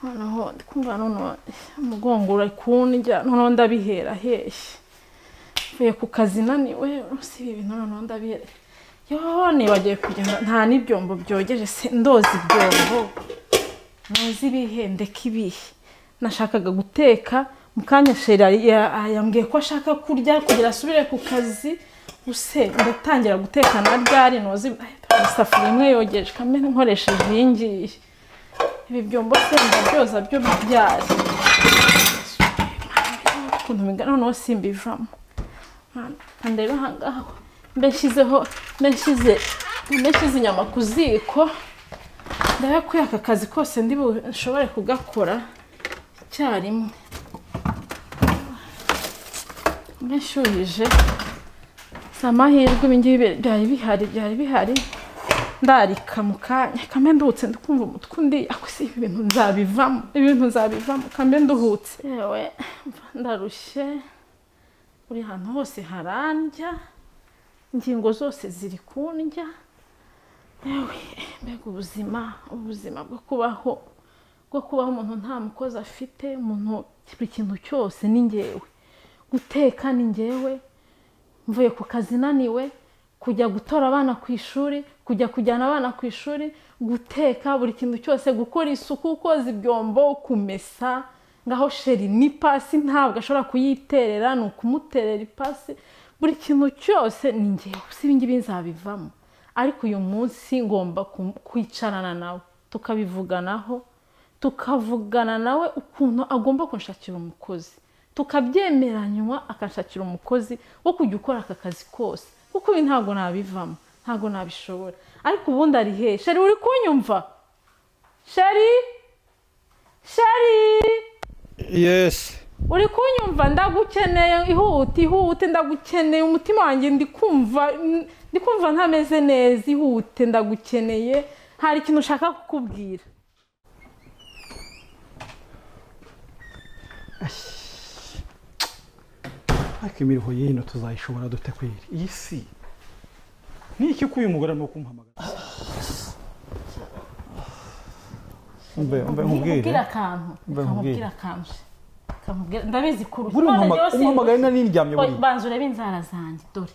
noneho kumva noneho umugongo urakundya noneho ndabihera hehe mvuye ku kazi naniwe si ibi bintu noneho ndabihera yo nibagiwe kugenda nta n'ibyombo byogeje se ndoza ibyombo ntuzi ibihe ndeka ibihe nashakaga guteka mu kanya shera yambwiye ko ashaka kurya kugira asubire ku kazi use ndatangira guteka na ryari ntuzi isafuriya imwe yogeje kamere nkoresheje iyi ngiyi ibi byombo se ndabyoza byo byari ukuntu bingana noneho simbivamo ndeba aha ngaha mbeshyizeho mbeshyize mbeshyize inyama ku ziko ndebe ko aka kazi kose ndi bushobore kugakora icyarimwe mbeshyuhije si amahirwe ibi ngibi byari bihari byari bihari ndarika mu kanya kambe nduhutse ndikumva umutwe undi ako si ibi bintu nzabivamo ibi bintu nzabivamo kambe nduhutse yewe ndarushye buri hantu hose harandya ingingo zose ziri kundya yewe mbega ubuzima ubuzima bwo kubaho bwo kubaho umuntu nta mukozi afite umuntu buri kintu cyose ni ngewe guteka ni ngewe mvuye ku kazi naniwe kujya gutora abana ku ishuri kujya kujyana abana ku ishuri guteka buri kintu cyose gukora isuku koza ibyombo kumesa ngaho sheri ni pasi ntabwo ashobora kuyiterera ni ukumuterera ipasi buri kintu cyose ni ngewe si ibingibi nzabivamo ariko uyu munsi ngomba kwicarana nawe tukabivuganaho tukavugana nawe ukuntu agomba kunshakira umukozi tukabyemeranywa akanshakira umukozi wo kujya ukora aka kazi kose kuko ibi ntabwo nabivamo ntabwo nabishobora ariko ubundi ari he sheri uri kunyumva sheri sheri yesi uri kunyumva ndagukeneye ihute ihute ndagukeneye umutima wanjye ndikumva ndikumva ntameze neza ihute ndagukeneye hari ikintu ushaka kukubwira ariko imiruho y'ino tuzayishobora dute kwira iyi si ni iki ko uyu mugore arimo kumpamagara mbe mbe nkubwire nkubwire akantu Mbe reka nkubwire. nkubwire akantu Reka nkubwire. ndabizi kurusha buriya None rero umpamaga- si- umpamagaye nari niryamye Oya, buriya banza urebe inzara zanjye dore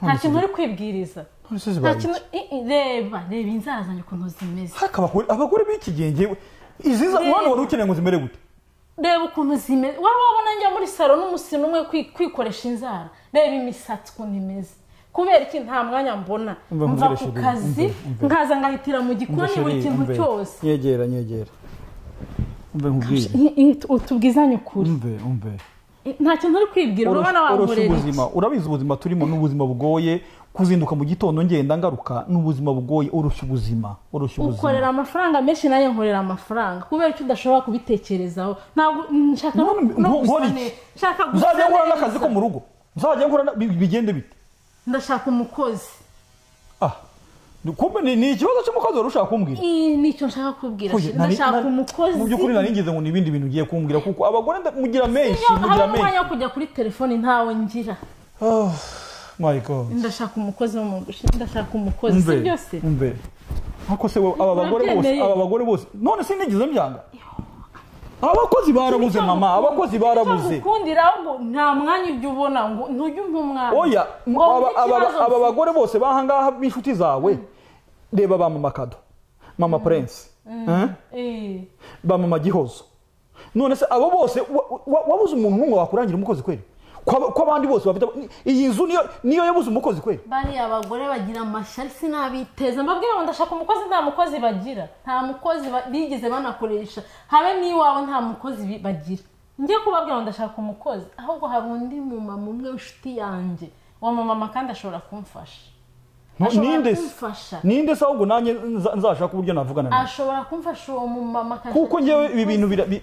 nta kintu uri kwibwiriza none se nta zibaye kintu i- i- reba reba inzara zanjye ukuntu zimeze iki? Ariko abagore abagore b'iki gihe ngewe izi za Reba. umwana wari ukeneye ngo zimere gute reba ukuntu zimeze wari wabona njya muri salo n'umusino umwe kwi- kwikoresha inzara reba imisatsi ukuntu imeze kubera iki nta mwanya mbona Umva mva ku nkubwire, Sheri, kazi umve, umve. nkaza ngahitira mu gikoni Mbe buri sheri, kintu mbe. cyose nyegera nyegera mbe nkubwire I- i- tu- tubwizanye ukuri umve umve nta kintu uri kwibwira urabona Oroshya wankorera iki ubuzima urabizi ubuzima turimo ni ubuzima bugoye kuzinduka mu gitondo ngenda ngaruka ni ubuzima bugoye oroshya ubuzima oroshya ubuzima ukorera amafaranga menshi nayo nkorera amafaranga kubera icyo udashobora kubitekerezaho ntabwo nshaka no None no nko- gusa nkora ne- iki? nshaka gusa uzajya nkora neza. n'akazi ko mu rugo uzajya nkora na- bi- bigende bite ndashaka umukozi ah kumbe ni, ni ikibazo cy'umukozi wari ushaka kumbwira Ii, nicyo nshaka kubwira Oye, nari- ndashaka nari- umukozi mu by'ukuri nari ngize ngo ni ibindi bintu ugiye kumbwira kuko abagore nda- mugira menshi Iyo mugira habamo menshi umwanya wo kujya kuri telefoni ntawe ngira oh my god ndashaka umukozi wo mu gushinga ndashaka umukozi si umve byose umve ariko se wowe, aba bagore bose Urabyemeye? aba bagore bose none sinigize mbyanga abakozi barabuze mama abakozi barabuze icyo gukundira ngo nta mwanya ujya ubona ngo ntujye umpa umwanya oya Ngo mbe aba- aba- ikibazo aba bagore bose bahangaha b'inshuti zawe reba ba mama kado mama prince eh? Eh, ba mama gihozo none se abo bose wa- wa- wabuze umuntu n'umwe wakurangira umukozi kweri Ko aba- ko abandi bose bafite iyi nzu niyo niyo yabuze umukozi kweri bariya abagore bagira amashyari sinabiteza mbabwira ngo ndashaka umukozi nta mukozi bagira nta mukozi ba- bigeze banakoresha habe n'iwabo nta mukozi bi- bagira njye kubabwira ngo ndashaka umukozi ahubwo hari undi mumama umwe w'inshuti yanjye uwo mumama kandi ashobora kumfasha No, Ashobora ninde se kumfasha. ninde se ahubwo nanjye nza- nzashaka uburyo navugana nawe ashobora kumfasha uwo mumama akashaka kuko ngewe ibi umukozi. bintu bira bi-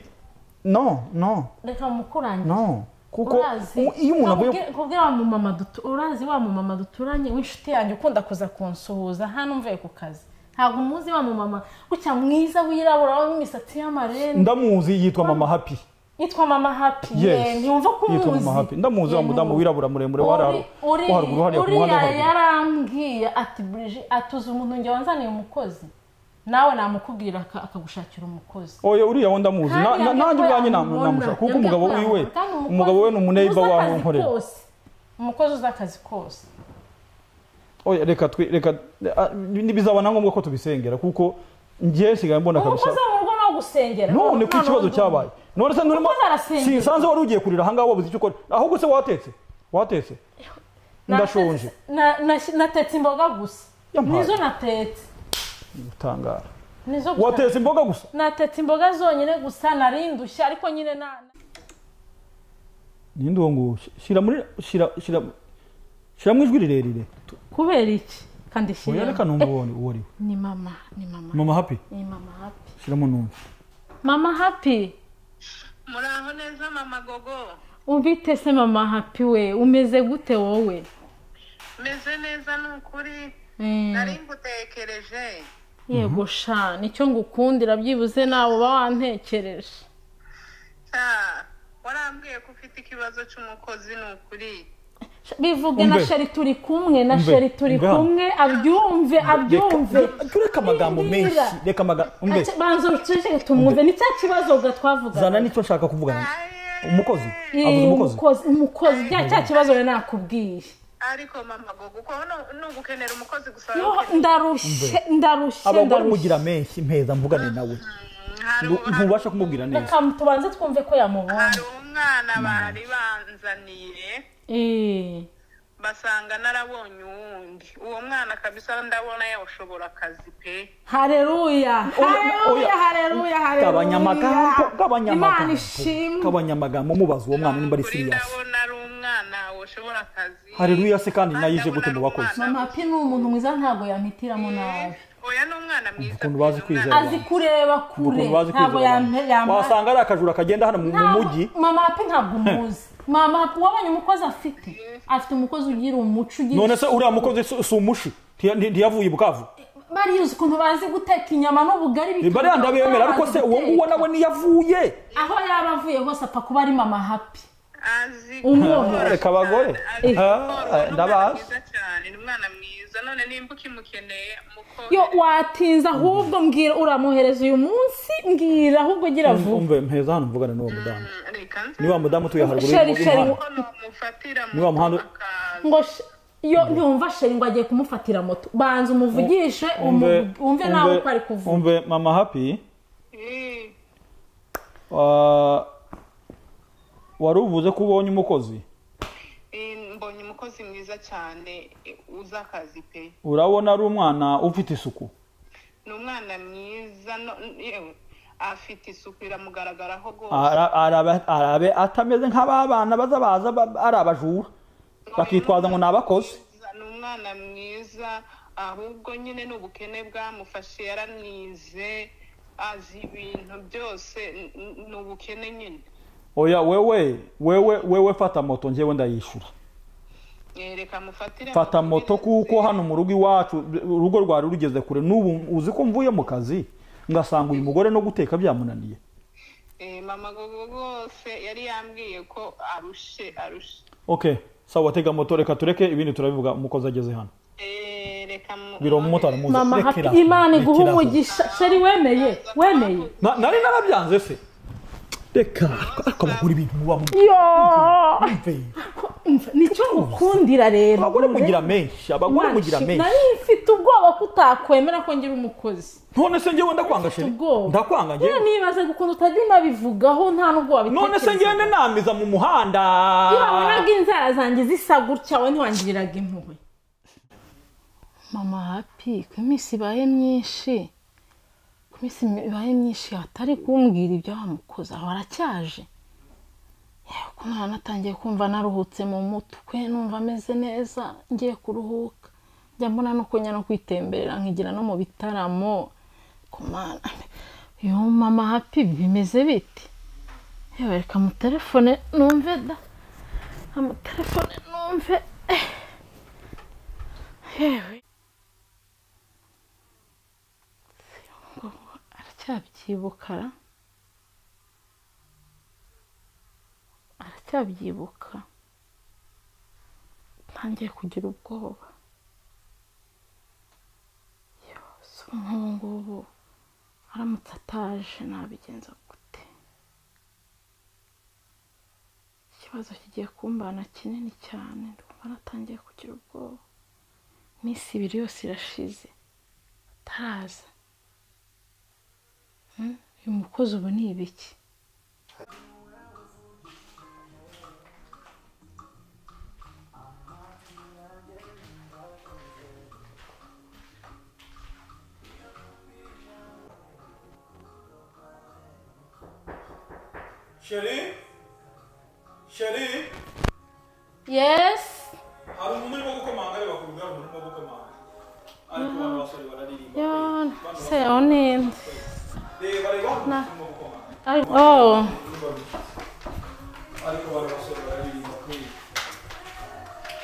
no no reka mukurange no kuko urazi u- iyo umuntu avuye Nkubwire- nkubwire wa mumama dutu- urazi wa mumama duturanye w'inshuti yanjye ukunda kuza kunsuhuza hano mvuye ku kazi ntabwo umuzi wa mumama gutya mwiza wirabura wambaye imisatsi y'amarende ndamuzi yitwa mama happy yitwa mama hapi Yes. ye ntiyumva ko umuzi Yitwa Mama Happy. Ndamuzi wa Ye, mudamu ntubu. wirabura muremure wo hari- Uri- wo haruguru hariya ku uriya muhanda w'aharuguru. yarambwiye ati burije atuze umuntu njye wanzaniye umukozi nawe namukubwira aka- akagushakira umukozi oye uriya wo ndamuzi Na- na- nanjye ubwanjye nam- namushaka kuko umugabo wiwe umugabo we ni umuneiba wawe nkorera umukozi uzi akazi kose oye reka twi reka ah, ntibizaba na ngombwa ko tubisengera kuko njye sigaye mbona kabisa umukozi wo mu rugo ni uwo gusengera none ko None ikibazo ubu- cyabaye none se nturimo Umukozi arasengera. sinsanze wari ugiye kurira ahangaha wabuze icyo ukora ahubwo se watetse watetse ndashonje Na- na- natetse imboga gusa Yampaye. nizo natetse gutangara nizo gusa watetse imboga gusa natetse imboga zonyine gusa narindushye ariko nyine na ninde uwo nguwo shyira muri shyira shyira shyiramo ijwi rirerire kubera iki kandi shyira oya reka numva uwo uwo ari we ni mama ni mama mama happy ni mama happy shyiramo numva mama happy muraho neza mama gogo ubite se mama happy we umeze gute wowe meze neza ni ukuri Mm. nari ngutekereje yego sha nicyo ngukundira byibuze nawe uba wantekereje Ah, warambwiye ko ufite ikibazo cy'umukozi ni ukuri bivuge na Umve. sheri turi kumwe na Umve. sheri turi Umve hano. kumwe abyumve abyumve reka amagambo menshi reka amagambo umve Aca- banza uceceke tumwumve ni cya kibazo ga zana twavuga nicyo nshaka kuvugana umukozi abuze umukozi umukozi umukozi bya cya kibazo we nakubwiye ariko mama gogo uko nu- ni ugukenera umukozi gusa Yo, ndarushye ndarushye abagore ndarushye mugira menshi mpeza mvugane nawe hari Ntu- ntubasha kumubwira neza reka tubanze twumve ko yamubonye hari umwana bari banzaniye Eh, basanga narabonye uwundi uwo mwana kabisa ndabona yawushobora akazi pe hareruya hareruya oya. hareruya hareruya gabanya amagambo gabanya imana amagambo ishimwe gabanya amagambo mubaza uwo mwana nimba ari Kuri siriyasi ndabona ari umwana washobora akazi hareruya se kandi Kandi nayije gute ndabona mu ari bakozi umwana mama pi ni umuntu mwiza ntabwo yamitiramo nabi oya ni umwana mwiza ukuntu bazi pe, ni umwana kwizera. azi kureba kure ukuntu bazi ntabwo kwizera abantu. yampe- yampa wasanga ari akajura kagenda hano mu mu Ntabwo- mujyi mama hapi ntabwo umuzi mama hapi wabonye umukozi afite afite umukozi ugira umuco ugira none se uriya mukozi si si umushi Ntiya- nti- ntiyavuye i bukavu bariya uzi ukuntu bazi guteka inyama n'ubugari bituma niba ariya ndabemera ariko se uwo nguwo nawe niyavuye aho yaba avuye hose apfa kuba ari mama hapi azi Umwumva. Reka abagore. azi Ah, korora. Ni ndabazi. umwana mwiza cyane ni umwana mwiza none nimba ukimukeneye muko yo watinze ahubwo mbwira uramuhereza uyu munsi mbwira ahubwo gira vuba umve mpeza hano mvugane n'uwo mudamu reka nze niwa mudamu utuye haruguru Sheri, sheri, y'umuhanda hano mufatira Niwa muhanda- akazi ngo sh- yo ntiwumva sheri ngo agiye kumufatira moto banza umuvugishe umu- wumve nawe uko ari kuvuga umve mama happy wa- wari uvuze ko ubonye umukozi mbonye umukozi mwiza cyane eh, uzi akazi pe urabona ari umwana ufite isuku ni umwana mwiza no- yewe afite isuku iramugaragaraho rwose Ara- araba- arabe atameze nk'ababana baza baza ba- ari abajura bakitwaza ngo ni abakozi ni umwana mwiza ahubwo nyine ni ubukene bwamufashe yaramwize azi ibintu byose n- n- ni ubukene nyine oya wewe wewe wewe fata moto njyewe ndayishyura Eh, reka mufatire fata mu- moto kuko hano mu rugo iwacu urugo rwari rugeze kure n'ubu uzi ko mvuye mu kazi ngasanga uyu mugore no guteka byamunaniye Eh, mama gogo rwose yari yambwiye ko arushe arushe okay sawa tega moto reka tureke ibindi turabivuga umukozi ageze hano Eh, reka mu- biro umumotari muzi mama hapi rekera imana iguha rekera. umugisha sheri wemeye wemeye Na- nari narabyanze se reka akabagura ibintu muba mu yo mve nicyo ngukundira rero abagore Ure. mugira menshi abagore Imana mugira ishimwe. menshi nari mfite ubwoba ko utakwemera ko ngira umukozi none se ngewe ndakwanga sheri ubwoba ndakwanga Niba ngewe nibaza gukuntu utajya unabivugaho nta nubwo none se wabitekereza ngende namiza mu muhanda iyo wabonaga inzara zanjye zisa gutya we ntiwangiriraga impuhwe mama hapi ko iminsi ibaye myinshi ko iminsi ibaye myinshi atari kumbwira ibyo wamukoze aho aracyaje yewe ko mwana natangiye kumva naruhutse mu mutwe numva ameze neza ngiye kuruhuka njya mbona no kunya no kwitemberera nkigira no mu bitaramo ku mwana yo mama hapi bimeze bite yewe reka mutelefone numve da amatelefone numve eh. yewe ngo aracyabyibukara aracyabyibuka ntangiye kugira ubwoba Yo, si nk'ubu ngubu aramutse ataje nabigenza gute ikibazo kigiye kumbana kinini cyane ndumva natangiye kugira ubwoba iminsi ibiri yose irashize ataraza Hmm? uyu mukozi ubu ni ibiki sheri sheri yesi hari umuntu urimo gukomanga areba ku rugamba umuntu urimo gukomanga ariko abantu basore bararirimba yona se onende reba reba Na. urimo gukomanga oh ariko abantu basore bararirimba kweli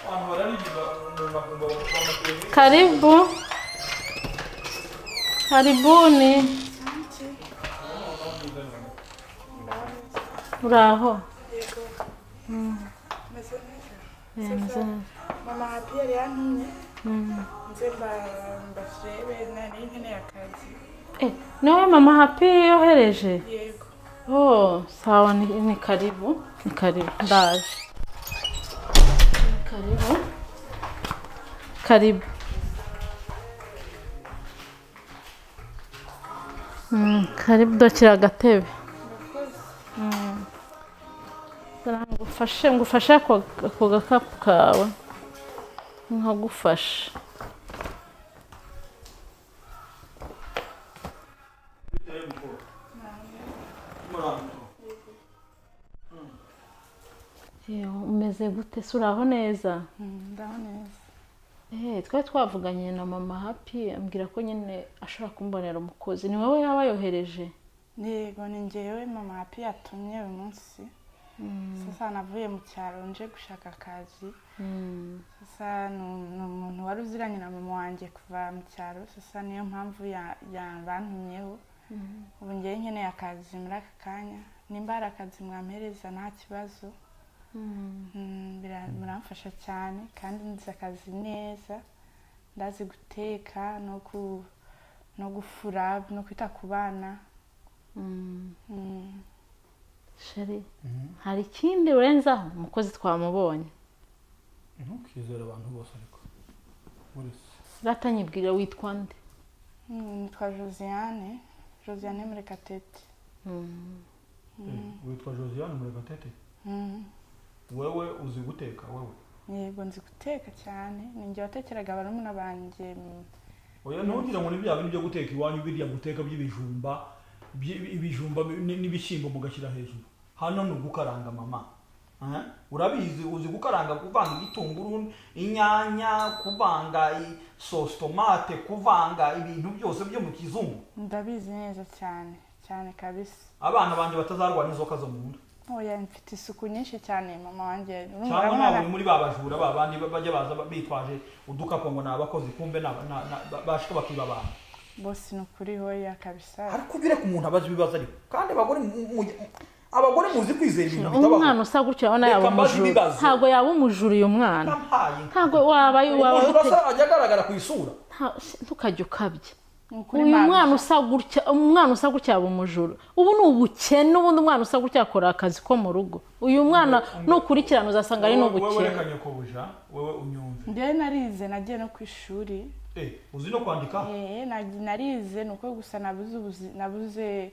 abantu bararirimba umuntu akumva bamuteye Karibu. Karibuni. Uraho. Meze neza. Neza. Mama Pierre yantumye Mm. nze mba- mbasebe nari nkeneye akazi. Eh, niwe mama happy yohereje. Yego. Oh, sawa ni, ni karibu. Ni karibu. Ndaje. Ni Karibu. Karibu. Mm, karibu dokira agatebe. Murakoze. ngufashe ngufashe ako ako gakapu kawe nkagufasha Yewe, umeze gute se uraho neza Ndaho neza. Eh, twari twavuganye na mama happy ambwira ko nyine ashobora kumbonera umukozi ni wowe yaba yohereje Yego ni njyewe mama Pierre yatumye uyu munsi. Sasa navuye mu cyaro nje gushaka akazi. Mm, Sasa ni ni umuntu wari uziranye na mama wanjye kuva mu cyaro. Sasa niyo mpamvu ya- ya- bantumyeho. Ubu njyewe nkeneye akazi muri aka kanya. Nimba hari akazi mwampereza nta kibazo. mm. Mm, bira- biramfasha cyane kandi nzi akazi neza ndazi guteka no ku- no gufura no kwita ku bana Mm, Mm, sheri hari ikindi urenzaho umukozi twamubonye ntukizere abantu bose ariko uretse ratanyibwira witwa nde mm, nitwa josiane josiane murekatete Mm. witwa josiane muregatete Mm, wewe uzi guteka wewe yego nzi guteka cyane ni njye watekeraga barumuna banjye mm, oya ntugire ngo ni bya bindi byo guteka iwanyu biriya guteka by'ibijumba by'i- ibijumba ni- n'ibishyimbo mugashyira hejuru hano ni ugukaranga mama Eh? urabizi uzi gukaranga kuvanga igitunguru inyanya kuvanga i- sositomate kuvanga ibintu byose byo mu kizungu ndabizi neza cyane cyane kabisa abana banjye batazarwara inzoka zo mu nda oya mfite isuku nyinshi cyane mama wanjye urumva cyangwa urabona- ntaburi muri ba bajura ba bandi bajya baza bitwaje udukapu ngo ni abakozi kumbe ni aba- na- na- ba- bashika bakiba abantu bose ni ukuri hoya kabisa ariko ubireka umuntu abaza ibibazo ariko kandi abagore mu- mu- abagore muzi kwizera ibintu umwana usa gutya urabona yaba Reka mbaze umujura ibibazo. ntabwo yaba umujura uyu mwana ntampaye ntabwo wabaye waba umuntu ute urasa ajya agaragara ku isura nta- se, ntukajya ukabya ni ukuri uyu mama. mwana usa gutya umwana usa gutya yaba umujura ubu ni ubukene ubundi umwana usa gutya akora akazi ko mu rugo uyu mwana nukurikirana uzasanga ari wowe reka n'ubukene nyakobujya wowe unyumve njyewe narize nagiye no ku ishuri Eh, uzi no kwandika Eh, nag- narize ni uko gusa nabuze ubuzi- nabuze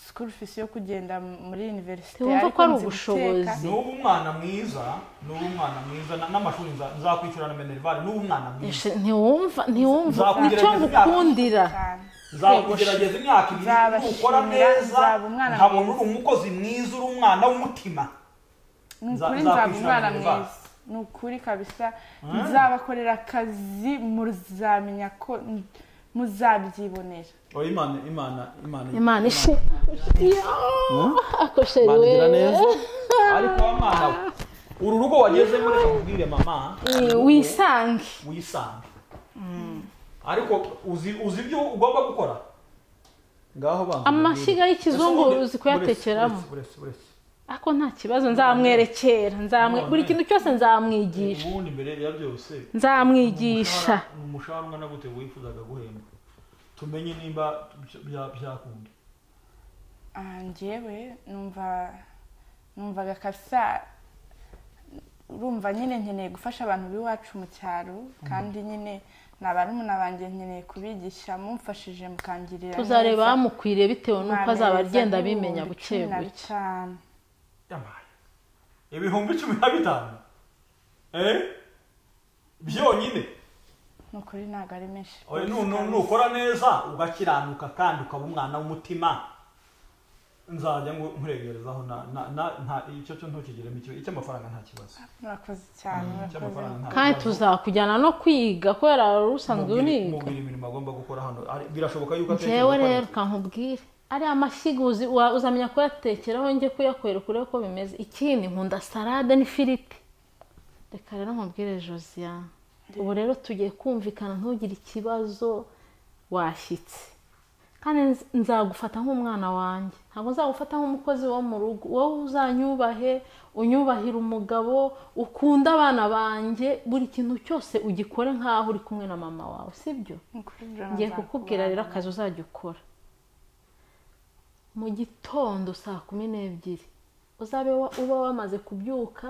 school fees yo kugenda muri universite Ntiwumva ko ari nzi ubushobozi. guteka. n'ubu umwana mwiza n'ubu umwana mwiza na- n'amashuri nza- nzakwishyura na menerivare n'ubu umwana mwiza Eshe, ntiwumva ntiwumva Nzakugerageza icyo imyaka. ngukundira nzakugerageza imyaka ibiri Nzabashimira, ukora neza nzaba umwana nkabona mwiza. uri umukozi mwiza uri umwana w'umutima Ni Nza- ukuri nzakwishyura nzaba umwana minerivare. mwiza ni ukuri kabisa nzabakorera akazi muzamenya ko muzabyibonera oya imana imana imana imana ishe ako sheri Imana we igira neza ariko wa mwana we uru rugo wagezemo reka nkubwire mama Eh, wisange wisange ariko uzi uzi ibyo ugomba gukora ngaho banza Amashyiga mbibwire. y'ikizungu Ese ubundi- uzi kuyatekeramo. buretse buretse ako nta kibazo nzamwerekera nzamwe None. buri kintu cyose buretse nzamwigisha ubundi mbere ya byose nzamwigisha ni umushahara ungana gute wifuzaga guhembwa tumenye nimba bya- byakunda aha ngewe numva numvaga kabisa urumva nyine nkeneye gufasha abantu b'iwacu mu cyaro kandi nyine ni abarumuna banjye nkeneye kubigisha mumfashije mukangirira tuzareba neza. bamukwiriye bitewe n'uko azaba Mwampereza agenda nk'ibihumbi abimenya buke cumi na buke bitanu. yabaye ibihumbi cumi na bitanu eh byonyine ni ukuri ntabwo ari menshi Oya, nu- nu- nukora neza ugakiranuka kandi ukaba umwana w'umutima nzajya ngo nkuregerezaho na- na- na- nta- icyo cyo ntukigiremo ikibazo icy'amafaranga nta kibazo murakoze cyane murakoze icy'amafaranga nta kandi kibazo. tuzakujyana no kwiga kubera wari usanzwe Mubwire- uniga mubwire imirimo agomba gukora hano Ari- birashoboka yuko atekereza ngewe gukora rero kankubwire ariya mashyiga uzi wa- uzamenya kuyatekeraho njye kuyakorera urebe uko bimeze ikindi nkunda salade n'ifiriti reka rero nkubwire josiane ubu rero tugiye kumvikana ntugire ikibazo washyitse kandi nz- nzagufata nk'umwana wanjye ntabwo nzagufata nk'umukozi wo mu rugo wowe uzanyubahe unyubahire umugabo ukunde abana bange buri kintu cyose ugikore nk'aho uri kumwe na mama wawe sibyo ni ukuri ibyo ngiye nabwo kukubwira rero akazi uzajya ukora mu gitondo saa kumi n'ebyiri uzabe wa- uba wamaze kubyuka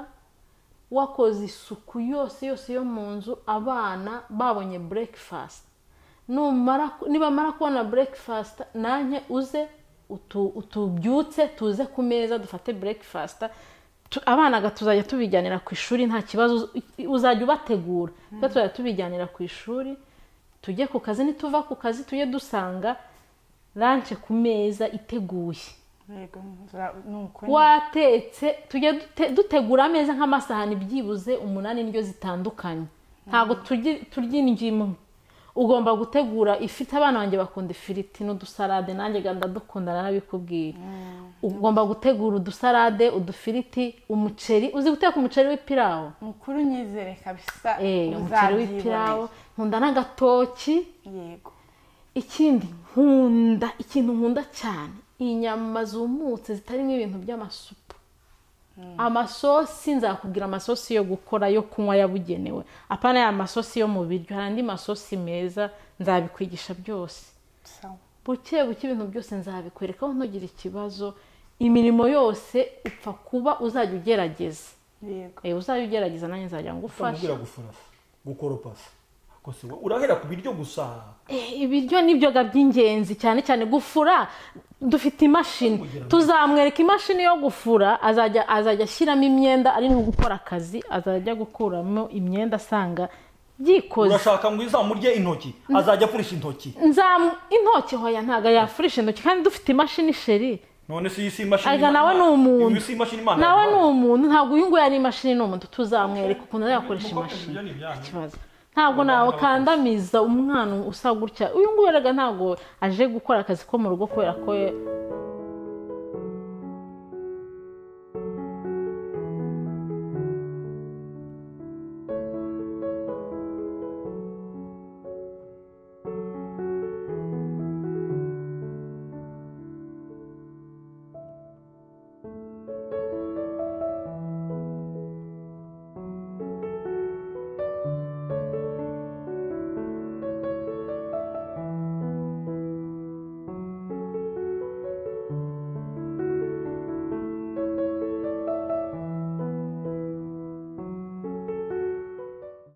wakoze isuku yose yose yo mu nzu abana babonye burekifasiti numara nibamara kubona burekifasita nanjye uze utu- utubyutse tuze ku meza dufate burekifasita abana ga- tuzajya tubijyanira ku ishuri nta kibazo uz- uzajya ubategura kuko tuzajya tubijyanira ku ishuri tujye ku kazi nituva ku kazi tujye dusanga rance ku meza iteguye Yego, nzira- ni ukuri watetse tujye dute- dutegura ameza nk'amasahani byibuze umunani indyo zitandukanye ntabwo turya- turya indyo imwe ugomba gutegura ifite abana banjye bakunda ifiriti n'udusalade nanjye ga ndadukundana n'abikubwira ugomba gutegura udusalade udufiriti umuceri uzi guteka umuceri w'ipirawu ni ukuri unyizere kabisa Eh, umuceri w'ipirawu uzabyibonera nkunda n'agatoki yego ikindi nkunda ikintu nkunda cyane inyama zumutse zitarimo ibintu by'amasupu amasosi nzakubwira amasosi yo gukora yo kunywa yabugenewe apana ya masosi yo mu biryo hari andi masosi meza nzabikwigisha byose sawa buke buke ibintu byose nzabikwereka aho ntugire ikibazo imirimo yose upfa kuba uzajya ugerageza yego Eh, uzajya ugerageza nanjye nzajya ngufasha utamubwira gufurasa gukoropasa Ko se wowe urahera ku biryo gusa Eh, ibiryo nibyoga by'ingenzi cyane cyane gufura dufite imashini Kugira ngo- tuzamwereka imashini yo gufura azajya azajya ashyiramo imyenda ari nko gukora akazi azajya gukuramo imyenda asanga byikoze urashaka ngo izamurye intoki azajya afurisha intoki nzamu intoki hoya ntabwo yafurisha intoki kandi dufite imashini sheri none si iyi si imashini Arega nawe ni umuntu Iyi si imashini imana nawe ni yaguhaye. umuntu ntabwo uyu nguyu ari imashini ni umuntu tuzamwereka ukuntu azakoresha Mukobwa, imashini ibyo ni ibyanyu. ikibazo ntabwo nawe kandamiza umwana usa gutya uyu nguyu rega ntabwo aje gukora akazi ko mu rugo kubera ko